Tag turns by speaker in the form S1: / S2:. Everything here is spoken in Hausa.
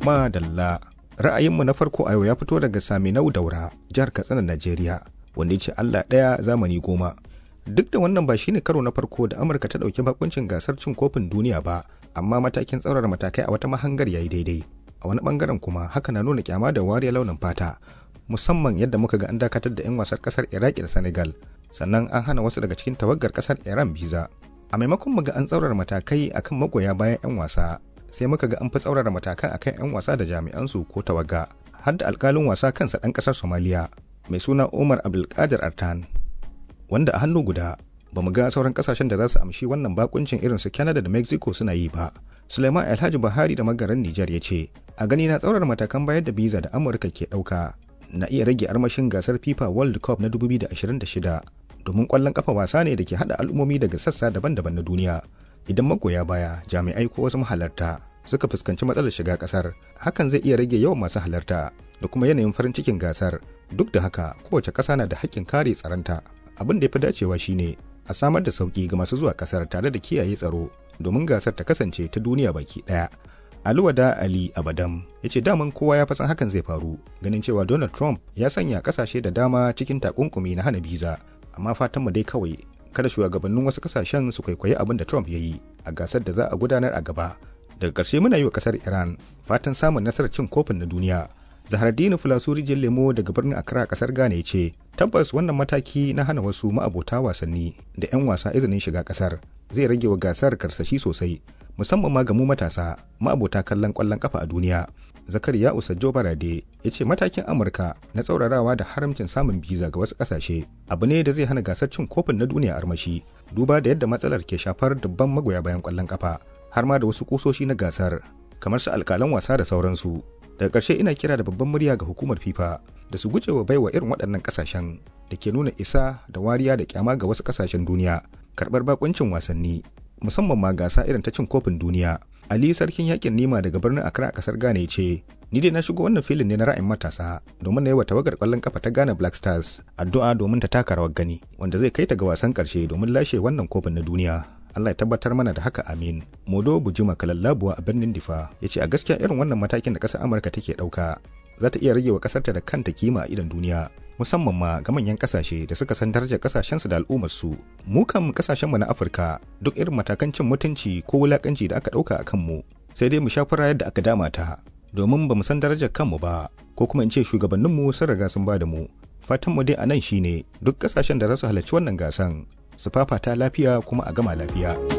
S1: Madalla. Ra'ayinmu na farko a yau ya fito daga Saminau Daura, jihar Katsina, Najeriya, wanda ya ce Allah ɗaya zamani goma. Duk da wannan ba shine karo na farko da Amurka ta ɗauki bakuncin gasar cin kofin duniya ba, amma matakin tsaurara matakai a wata mahangar yayi daidai. A wani bangaren kuma haka na nuna kyama da wariyar launin fata, musamman yadda muka ga an dakatar da 'yan wasan kasar Iraki da Senegal, sannan an hana wasu daga cikin tawagar kasar Iran biza. A maimakon mu ga an tsaurara matakai akan magoya bayan 'yan wasa, sai muka ga an fi tsaurara matakan akan 'yan wasa da jami'ansu ko tawaga har da alkalin wasa kansa ɗan ƙasar somaliya mai suna umar abdulkadir artan wanda a hannu guda ba mu ga sauran ƙasashen da za su amshi wannan bakuncin irin su canada da mexico suna yi ba suleiman alhaji buhari da magaran nijar ya ce a gani na tsaurar matakan bayar da biza da amurka ke ɗauka na iya rage armashin gasar fifa world cup na 2026 domin ƙwallon kafa wasa ne da ke haɗa al'ummomi daga sassa daban-daban na duniya idan magoya baya jami'ai ko wasu mahalarta suka fuskanci matsalar shiga kasar hakan zai iya rage yawan masu halarta da kuma yanayin farin cikin gasar duk da haka kowace ƙasa na da haƙƙin kare tsaronta abin da ya fi dacewa shine a samar da sauƙi ga masu zuwa kasar tare da kiyaye tsaro domin gasar ta kasance ta duniya baki ɗaya Aluwada Ali Abadam ya ce daman kowa ya fasan hakan zai faru ganin cewa Donald Trump ya sanya kasashe da dama cikin takunkumi na hana biza amma fatanmu dai kawai kada shugabannin wasu kasashen su kwaikwayi abin da Trump ya yi a gasar da za a gudanar a gaba. Daga ƙarshe muna yi wa ƙasar Iran fatan samun nasarar cin kofin na duniya. Zahardini Fulasuri Lemo daga birnin Accra ƙasar Ghana ya ce, tabbas wannan mataki na hana wasu ma'abota wasanni da 'yan wasa izinin shiga ƙasar zai rage wa gasar karsashi sosai musamman ma ga mu matasa ma'abota kallon ƙwallon kafa a duniya. zakariya usajjo barade ya ce matakin amurka na tsaurarawa da haramcin samun biza ga wasu kasashe abu ne da zai hana gasar cin kofin na duniya armashi duba da yadda matsalar ke shafar dubban magoya bayan kwallon kafa har ma da wasu kusoshi na gasar kamar su alkalan wasa da sauransu daga ƙarshe ina kira da babban murya ga hukumar fifa da su gujewa baiwa irin waɗannan ƙasashen da ke nuna isa da wariya da kyama ga wasu ƙasashen duniya karɓar bakuncin wasanni musamman ma gasa irin ta cin kofin duniya Ali sarkin yakin Nima daga birnin Accra a kasar Ghana ya ce, Ni dai na shigo wannan filin ne na ra'ayin matasa domin na yi wa tawagar kwallon kafa ta Ghana Black Stars addu'a domin ta taka rawar gani wanda zai kai ta ga wasan karshe domin lashe wannan kofin na duniya. Allah ya tabbatar mana da haka amin. Modo Bujuma Kalallabuwa a birnin Difa ya ce a gaskiya irin wannan matakin da ƙasar Amurka take ɗauka za ta iya rage wa ƙasarta da kanta kima a idon duniya. musamman ma ga manyan kasashe da suka san darajar kasashensu da al'ummarsu mu kan kasashenmu na afirka duk irin matakan cin mutunci ko wulakanci da aka ɗauka a kanmu sai dai mu sha fura yadda aka dama ta domin ba mu san darajar kanmu ba ko kuma in ce shugabanninmu sun riga sun ba da mu fatanmu dai a nan shine duk kasashen da za su halarci wannan gasan su fafata lafiya kuma a gama lafiya.